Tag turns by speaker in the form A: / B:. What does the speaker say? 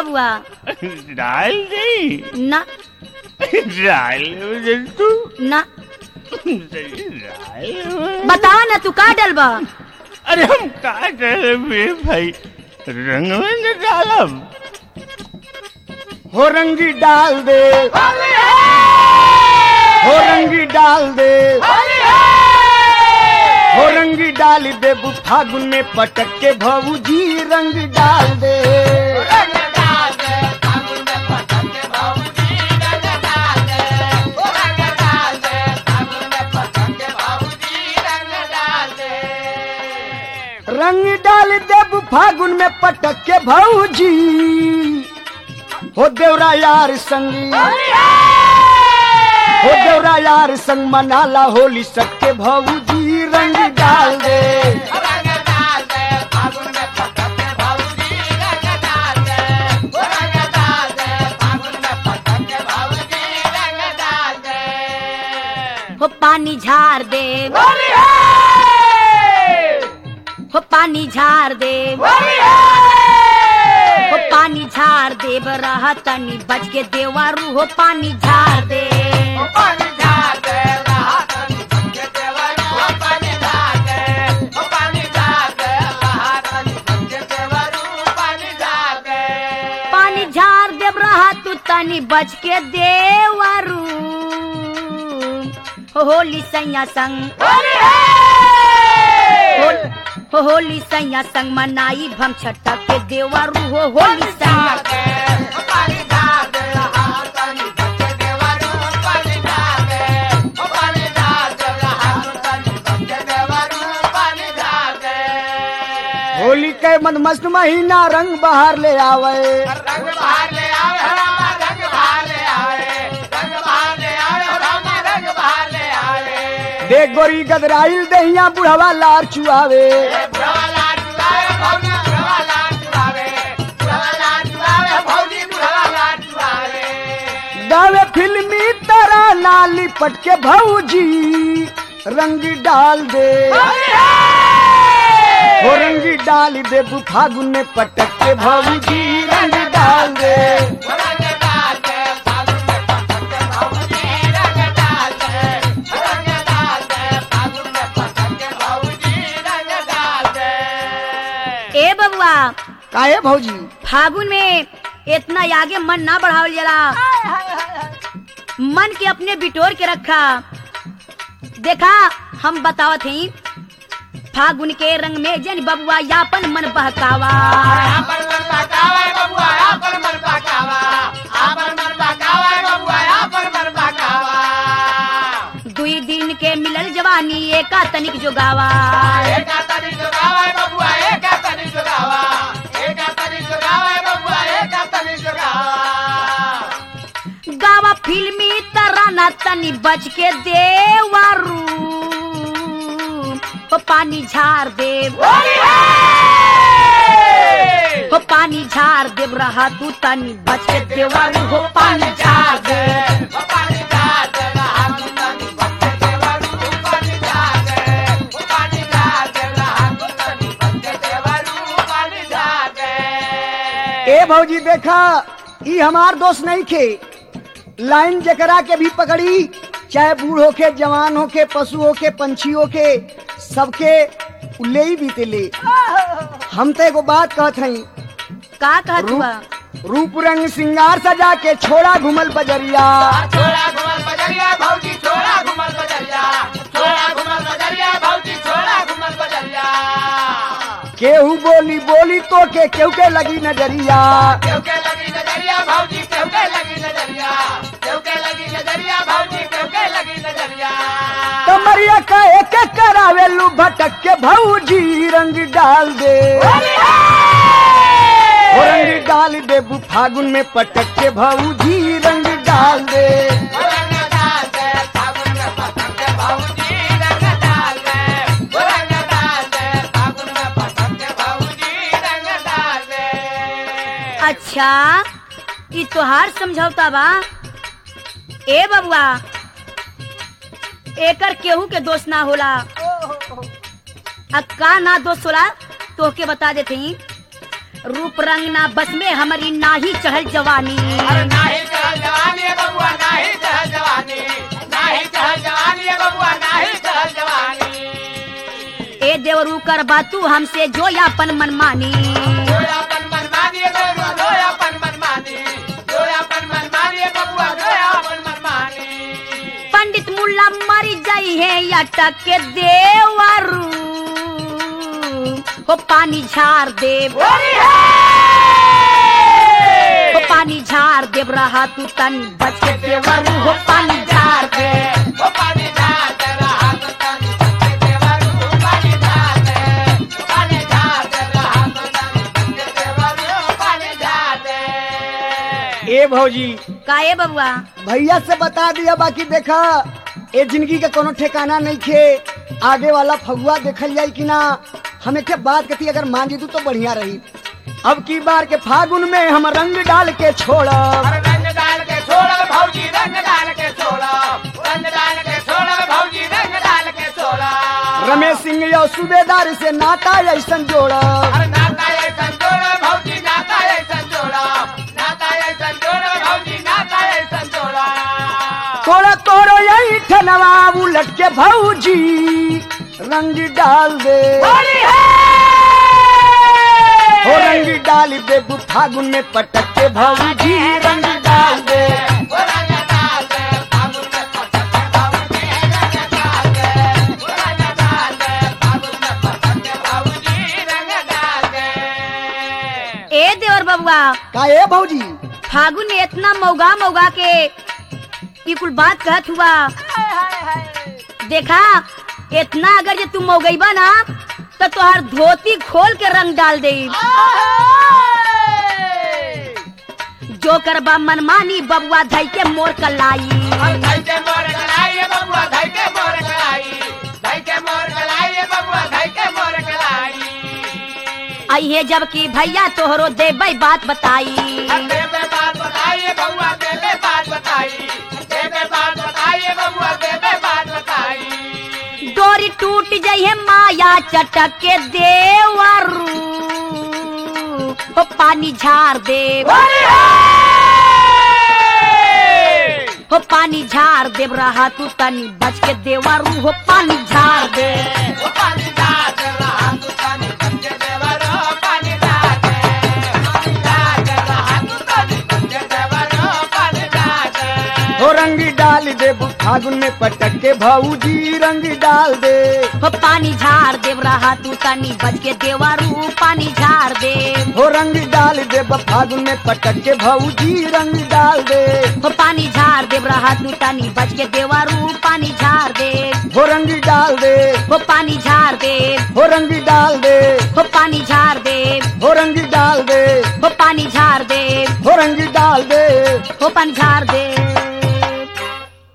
A: बबुआ
B: डाल दी
A: ना
B: डाल तू
A: ना
B: डाल
A: बता ना तू का डलबा
B: अरे हम का करे मेरे भाई रंग में न डालब
C: हो रंगी डाल दे हो रंगी डाल दे हो रंगी डाल दे बु फागुन में पटक के भौजी रंग डाल दे रंग डाल दे बु फागुन में पटक के भौजी हो देवरा यार संगी हो देवरा यार संग मनाला होली सबके भौजी रंग डाल दे
A: हो पानी झार दे हो पानी झार दे हो पानी झार दे रहा तनी बच के देवारू हो पानी झार दे पानी झार देव रहा तू तनी बच के देवारू हो होली सैया संग होल- हो होली सैया संग मनाई भम छटक के देवारू हो होली सैया
C: होली के मन मस्त महीना रंग बहार ले आवे देख गोरी गदराइल दहिया बुढ़वा लार चुआवे गावे फिल्मी तरह नाली पट के भौजी रंग डाल दे हो रंगी डाल दे बु फागुन में पटक के भौजी रंग डाल दे
A: ए बबुआ
C: काहे भौजी
A: फागुन में इतना आगे मन ना बढ़ावल जला मन के अपने बिटोर के रखा देखा हम बतावत हई फागुन के रंग में जन बबुआ यापन मन बहकावा दुई दिन के मिलल जवानी एका तनिक जोगावा गावा फिल्मी तराना तनी बच के देवारू हो पानी झार देव हो पानी झार देव रहा तू तनी बच के देवारू हो पानी झार देव
C: ए भौजी देखा ई हमार दोस्त नहीं खे लाइन जकरा के भी पकड़ी चाहे बूढ़ होके जवान होके पशु होके पंछी होके सबके ले ही बीते ले हम तो एगो बात कहत हई
A: का कहत हुआ
C: रूप रंग सिंगार सजा के छोड़ा घुमल बजरिया केहू बोली बोली तो के केहू के लगी नजरिया कमरिया का एक एक करावे लू भटक के भौजी रंग डाल दे ओ रंग डाल दे बु फागुन में पटक के भौजी रंग डाल दे
A: अच्छा ई तोहार समझौता बा ए बबुआ एकर केहू के दोष ना होला आ का ना दोष होला तोहके बता देते रूप रंग ना बस में हमारी नाही चढ़ल जवानी
D: अरे नाही चहल जवानी है बबुआ नाही चहल जवानी नाही चहल जवानी है बबुआ नाही चहल जवानी
A: ए देवरू कर बातू हमसे जो यापन मनमानी
D: जोयापन मनमानी है बबुआ जोयापन मनमानी जोयापन मनमानी है बबुआ जोयापन मनमानी
A: पंडित मुल्ला मर जाई है अटक के देवरू हो पानी झार देव हो पानी झार देव रहा तू तन बच के देवरू हो पानी झार दे
D: ओ पानी झाड़ रहा तो तन देवरू पानी झाड़ पानी झाड़ रहा तो तन देवरू पानी झाड़
C: ए भौजी
A: का ए बबुआ
C: भैया से बता दिया बाकी देखा ए जिंदगी का कोनो ठिकाना नहीं खे आगे वाला फगुआ देखल जाई कि ना हमें के बात कथी अगर मान जी तू तो बढ़िया रही अब की बार के फागुन में हम रंग डाल के छोड़ब
D: अरे रंग डाल के छोड़ा भौजी रंग डाल के छोड़ा रंग डाल के छोड़ा भौजी रंग डाल के छोड़ा
C: रमेश सिंह यो सूबेदार से नाता ऐसन जोड़ब
D: अरे नाता ये संजोड़ा भौजी नाता ये संजोड़ा नाता ये संजोड़ा भौजी नाता ये संजोड़ा
C: तोड़ा तोड़ो यही ठनवा उलट के भौजी रंग डाल दे
D: होली है
C: हो रंग डाल दे तू फागुन में पटक के भौजी रंग डाल दे
D: ओ रंग डाल दे फागुन में पटक के भौजी रंग डाल दे ओ रंग डाल दे फागुन में पटक के भौजी रंग डाल दे
A: ए देवर बबुआ
C: का ए भौजी
A: फागुन में इतना मौगा मौगा के ई कुल बात कहत हुआ देखा इतना अगर जे तू मौगईबा ना तो तोहर धोती खोल के रंग डाल दे जो करबा मनमानी बबुआ धई के मोर कलाई
D: अब धई के मोर कलाई है बबुआ धई के मोर कलाई धई के मोर कलाई है बबुआ धई के मोर कलाई
A: अहे जबकि भैया तोहरो देबै बात बताई
D: अब देवे बात बताइए बबुआ देवे बात बताई देवे बात बताइए बबुआ देवे बात बताई
A: डोरी टूट जाई है माया चटक के देवरू हो पानी झार दे हो पानी झार देव रहा तू तनी बच के देवरू हो पानी झार दे
D: वो पानी डाल रहा तू पानी बच्चे देवरो पानी डाल पानी डाल रहा तू पानी बच्चे देवरो पानी डाल
C: हो रंग डाल दे फागुन में पटक के भौजी रंग डाल दे
A: हो पानी झार देव रहा तू तनी बच के देवरू पानी झार दे
C: हो रंग डाल दे फागुन में पटक के भौजी रंग डाल दे
A: हो पानी झार देव रहा तू तनी बच के देवरू पानी झार दे
C: हो रंग डाल दे
A: हो पानी झार दे
C: हो रंग डाल दे
A: हो पानी झार दे
C: हो रंग डाल दे
A: हो पानी झार दे
C: हो रंग डाल दे
A: हो पानी झार दे